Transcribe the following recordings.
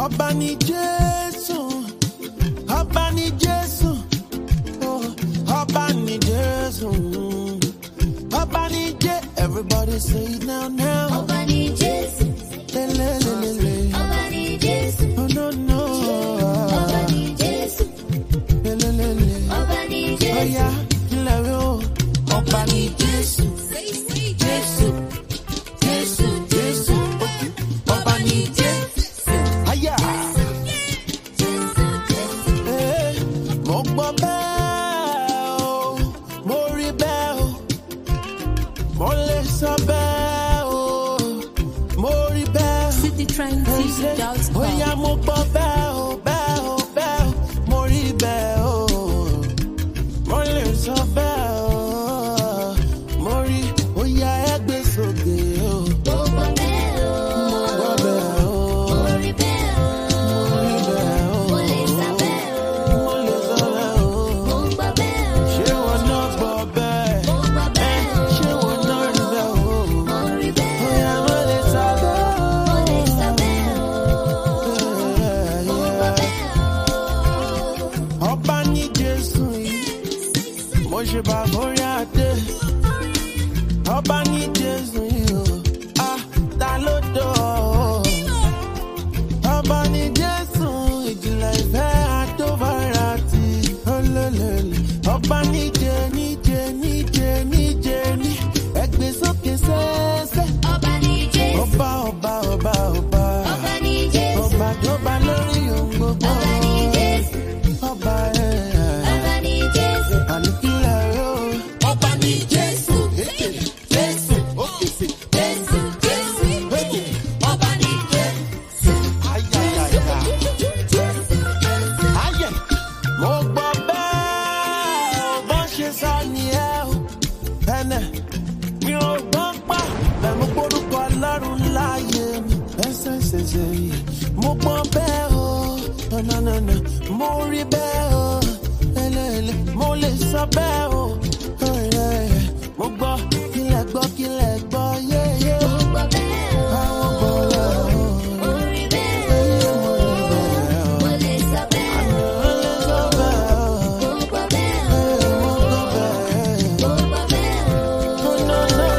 ọba ni jésù ọba ni jésù oh, ọba ni jésù ọba ni jé everybody say it now now Ọba ni Jésù, lelelelele ọba ni Jésù, oh no no ọba ni Jésù, lelelele ọba ni Jésù. oya kílẹ̀ rí o ọba ni jésù jésù jésù jésù okay. ọba ni jésù aya. Eh, mo gbọ́ bẹ́ẹ̀ o mo rí bẹ́ẹ̀ o mo lè sọ bẹ́ẹ̀ o mo rí bẹ́ẹ̀ o. citytrendtv.com. Bóyá mo gbọ́ bẹ́ẹ̀ o, bẹ́ẹ̀ o, bẹ́ẹ̀ o, mo rí bẹ́ẹ̀ o. Mo lè sọ bẹ́ẹ̀ o, mo rí bóyá ẹ gbé sókè o. Mo gbọ́ bẹ́ẹ̀ o, Mo gbọ́ bẹ́ẹ̀ o, mo rí bẹ́ẹ̀ o, mo rí bẹ́ẹ̀ o. mo lè sá bẹ́ẹ̀ o, Mo lè sọ bẹ́ẹ̀ o. mo gbọ́ bẹ́ẹ̀ o, Ṣé wọn náà gbọ́ bẹ́ẹ̀? mo gbọ́ bẹ́ẹ̀ o, Ṣé wọn náà rí bẹ́ẹ̀ o? mo rí bẹ́ẹ̀ o, Bóyá mo lè sọ bẹ́ẹ̀ o. mo lè sá bẹ́ẹ̀ o, Yeah, mo gbọ́ yeah. bẹ́ẹ̀ o. ọba ní jésù yìí mo ṣe bá borí adé ọba ní jésù yìí o a ta ló dọ̀ ọ́ ọba ní jésù ìjìnlẹ̀ ìfẹ́ àtọ́bára ti olólèlè ọba níje níje níje níje ní ẹgbẹ́ sókè sẹ́sẹ́ Ọba ni Jésù, ọba ọba ọba ọba ọba ni Jésù, ọba tó bá lórí ohun gbogbo ọba ni Jésù, ọba ẹ̀. ọba ni Jésù. Àníkílẹ̀ yóò. Ọba ní Jésù. Jésù. Òkèsè. Jésù, Jésù, ọba ni Jésù. Ayayaya. Ayẹ̀. Mo gbọ́ bẹ́ẹ̀ o, bó ṣe sọ nìyẹn o. Ẹnẹ̀ mi ò gbọ́ pa, bẹ́ẹ̀ mo gbórúkọ Ọlọ́run láàyè mi. Ẹsẹ̀ ṣẹ̀ṣẹ̀ yìí. Mo gbọ́ bẹ́ẹ̀ o, nánánánà. Mo rí bẹ́ẹ̀ o, ẹlẹ́ẹ̀lẹ́. Mo lè sọ bẹ́ẹ̀ o. ẹ̀ẹ́. Mo gbọ́ kílẹ̀ gbọ́ kílẹ̀ gbọ́ yéyé. Mo gbọ́ bẹ́ẹ̀ o, Àwọn gbọ́ lọ́wọ́. mo rí bẹ́ẹ̀ o, mo lè sọ bẹ́ẹ̀ o, mo gbọ́ bẹ́ẹ̀ o, mo gbọ́ bẹ́ẹ̀ o, mo rí bẹ́ẹ̀ o, mo lè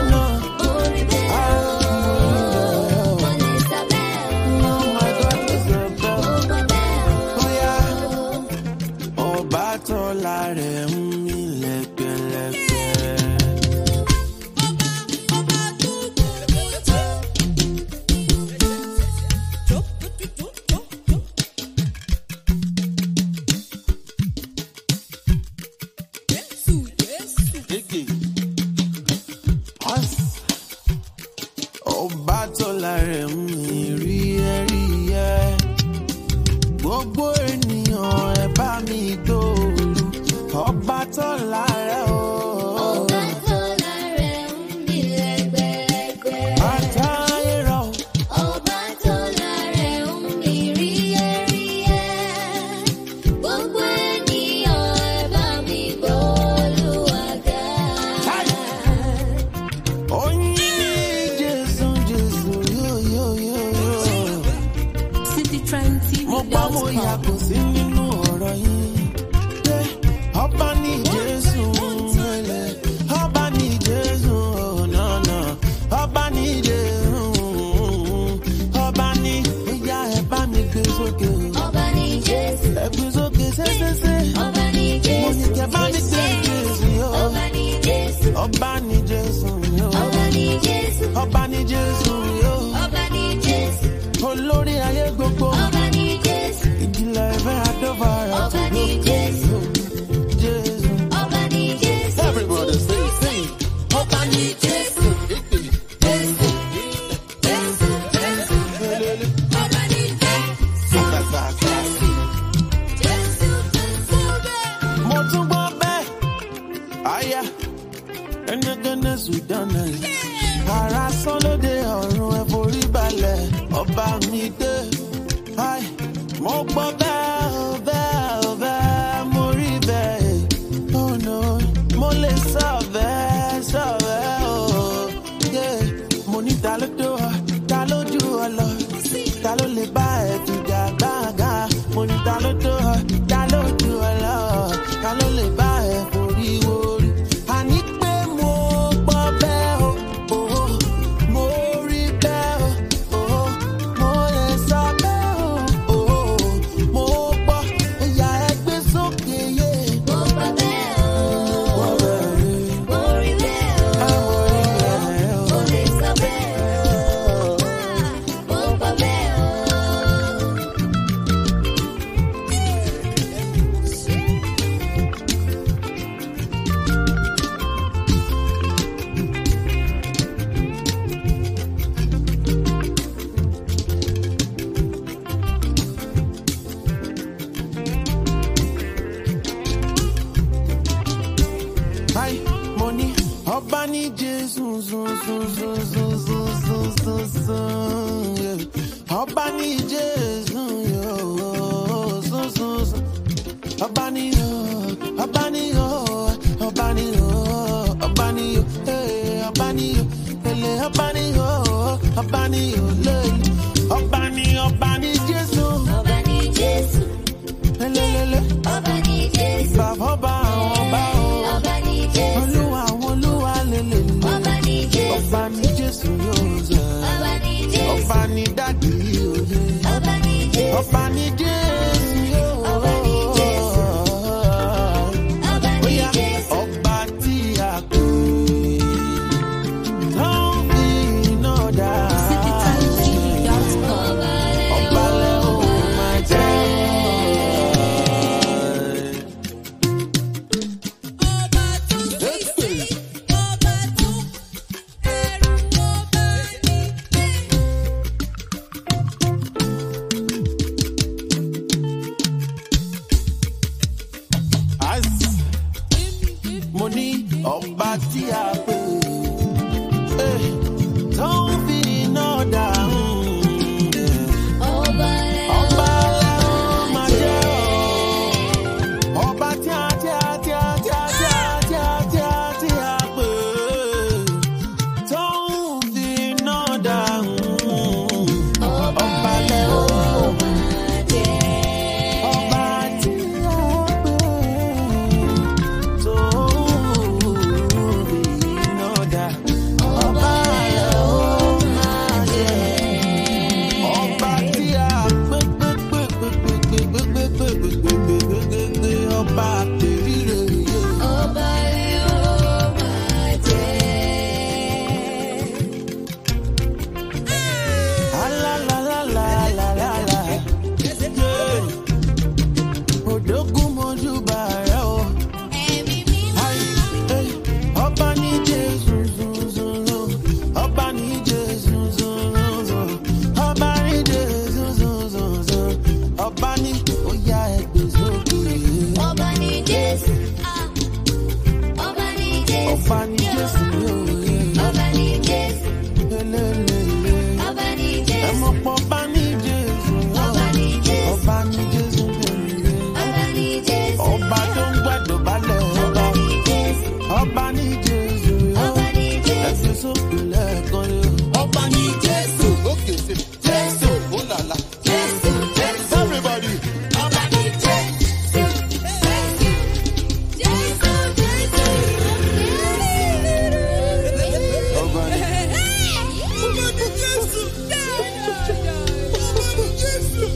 sọ bẹ́ẹ̀ o, mo gbọ́ bẹ́ẹ̀ o. Ọba tó láre ń mí lẹ́gbẹ̀lẹ́gbẹ̀. Ọba tó láre ń mí rí ẹ̀rí ẹ̀. Gbogbo ènìyàn ẹ bá mi gbòòlù. Ọba tó láre o. Ọba tó láre ń mí lẹ́gbẹ̀lẹ́gbẹ̀. Àtàyè rọ̀. Ọba tó láre ń mí ríyẹ́ríyẹ́. Gbogbo ènìyàn ẹ bá mi gbọ́ Olúwa ga. Oyin Jésù Jésù yóò yóò yóò yóò. Mo pa mo citytrendtv.com. yàgò sí nínú ọ̀rọ̀ yìí. Pé ọba ní Jésù ẹlẹ̀. Ọba ní Jésù ọ̀nàna. Ọba ní Jésù. Ọba ní ìyá ẹ̀ bá mi gbé sókè. o. Ọba ni Jésù. Ẹ gbé sókè sẹ́sẹ́sẹ́. Ọba ni Mo ní Jésù. kẹ́ bá mi gbé Jésù yó. Ọba ni Jésù. Ọba ní Jésù yó. Ọba ni Jésù. Ọba ní Jésù yó. Ọba ni Jésù. Olórí ayé gbogbo. Ọba ni Jésù. Ìdílé ẹ̀fẹ́ àdọ́fàrà Ọba tó ni Jésù. Jésù. Ọba ni Jésù. Everybody sing, sing. Ọba ní Jésù. Jésù. Jésù. Jésù. Ọba ni Jésù. Jésù. Jésù. Mo tún gbọ́ bẹ́ẹ̀. Àyà ẹnìkanná Sudan náà. Ara sán lóde ọ̀run ẹ forí balẹ̀. Ọba mi dé. Ai, Mo gbọ́ bẹ́ẹ̀ o bẹ́ẹ̀ o bẹ́ẹ̀ mo rí bẹ́ẹ̀. Oh no, mo lè sọ bẹ́ẹ̀ sọ bẹ́ẹ̀ o. Yeah. Mo ní ta ló tó ọ, ta ló jù ọ lọ, ta ló lè bá ẹ fi jà gbá. ọba ní jésù yóò sún sún sún ọba ní yóò ọba ní yóò ọba ní yóò ọba ní yóò ee ọba ní yóò ele ọba ní yóò ọba ní yóò lẹ́yìn ọba ní ọba ní jésù Ọba ni Jésù, lélẹ́lẹ́lẹ́ ọba ni Jésù, bàbá ọba àwọn ọba o ọba ni Jésù, olúwa àwọn olúwa lélẹ́lẹ́ ọba ni Jésù, ọba ní jésù yóò zẹ̀ ọba ni Jésù, ọba ní dádì òye. ọba ni Jésù, ọba ní jésù yóò. Ọba ní Jésù. ọba ni Bóyá Jésù, ọba tí a pè tó ń fi iná dá. citytrendtv.com. ọba rẹ̀ Ọba lẹ́ ò máa jẹ́. As- Mo ní ọba tí a pè eh, tó ń fi iná dá. ọba rẹ̀ Ọba lẹ́ ò máa jẹ́ o. Ọba tí a tí a tí a tí a tí a tí a tí a tí a pè tó ń fi iná dá. Ọba lẹ́ ò máa jẹ́. ọba tí a pè tó ń fi iná dá. Ọba lẹ́ ò máa jẹ́. Ọba tí a pè pè pè pè pè pè pè pè pè pè pè pè pè pè pè ọba àpèrire yẹ. Ọba rẹ̀ ó máa jẹ́. Alálàlálàlàlà. Yeah. Òdògún mojúbà rẹ̀ o. Ẹ̀mí mímọ́. Ai, eh, Ọba ní Jésù zunzunzu. Ọba ní Jésù zunzunzu. Ọba ní Jésù zunzunzu. Ọba ní oyá ẹgbẹ́ sókè. Ọba ni Jésù. Ah. Ọba ni Jésù. Ọba ní Jésù yóò yẹ. Ọba ni Jésù. Lélẹ́lẹ́lẹ́. Ọba ni Ẹ Jésù. mọ̀ pọ̀ ọba ní Jésù. Ọba ní Jésù. Ọba ní Jésù bẹ̀rẹ̀. Ọba ni Jésù. Ọba tó ń gbàdọ̀ balẹ̀ Ọba ọba. ni Jésù. Ọba ní Jésù. Ọba ni Jésù. Ẹsẹ̀ sókè lẹ́ẹ̀kan yóò. Ọba ní Jésù. Òkè sí. Jésù. Ó làlà. Jésù. Jésù. Everybody. Ọba ni Jésù. Jésù. Jésù. Jésù. Ọba ní Ọba ní Jésù. Ọba ní Jésù.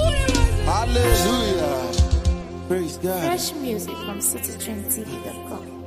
Hallelujah. Praise God. Fresh music from citytrendtv.com.